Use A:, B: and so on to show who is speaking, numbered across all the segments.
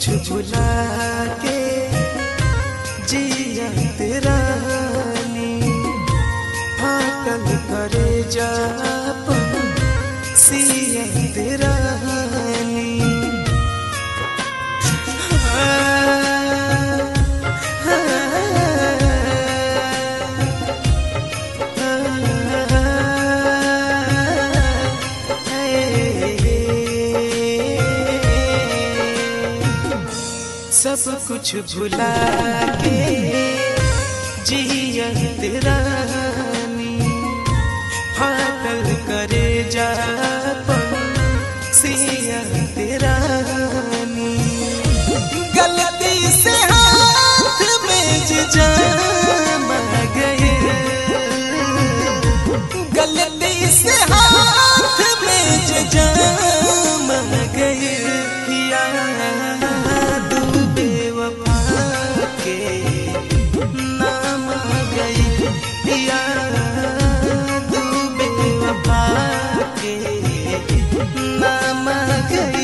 A: कुछ भुला के जिया तेरा फाटल करे जापन सिया तेरा सब कुछ भुला के जिया तेरा फाटल करे जापन सिया तेरा गलती से हाथ में जाम गए गलती से हाथ में जाम गए याद बेवफा के नाम गई याद बेवफा के नाम गई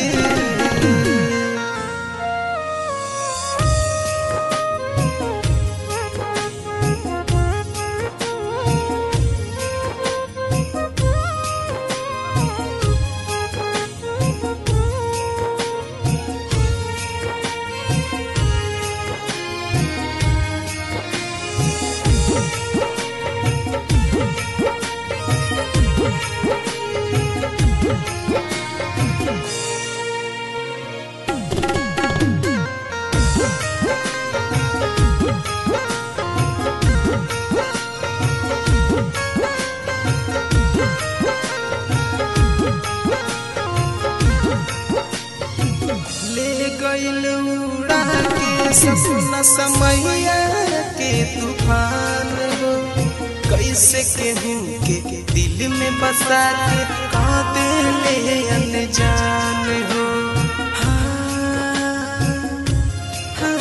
A: ले गइल उड़ा के सपना समैया के तूफान हो कैसे केहू के दिल में बसा के का ले अनजान हो हाँ,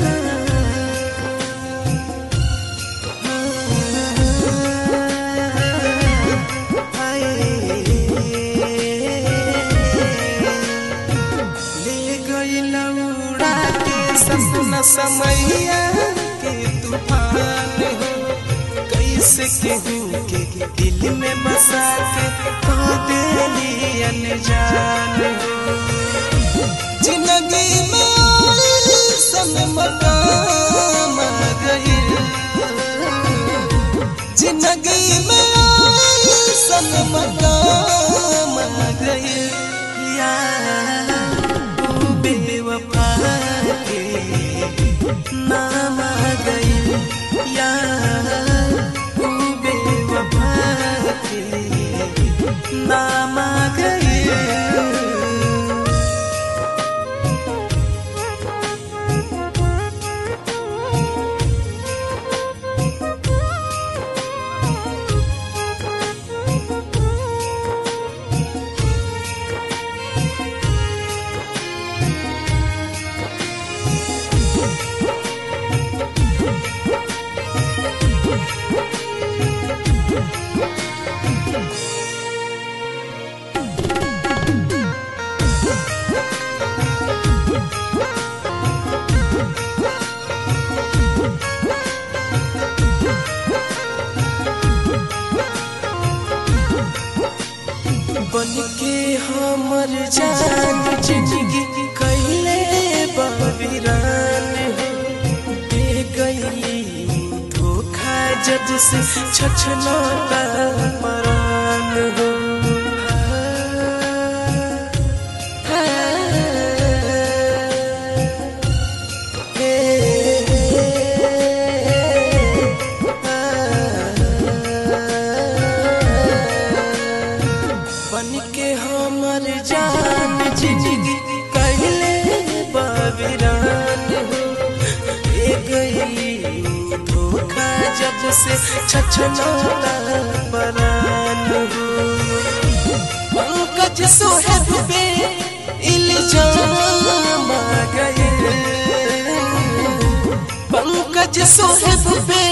A: हाँ, हाय। ले गइल उड़ा के सपना समैया के तूफान हो कैसे केहू के दिल में बसा के खो देली अनजान हो जिंदगी में आई सन मकाम गई जिंदगी में आई सन मकाम गई यार तू बेवफा के नाम गई यार तू बेवफा के नाम गई बन के हमर जान जिंदगी कैले बबिरान हो दे गई धोखा जज से छछना परान हो बन के हमर जान जिंदगी कहले बाबिरान हो ए गई धोखा जब से छछनौला परान हो पंकज सोहब पे इल्जाम आ गए पंकज सोहब पे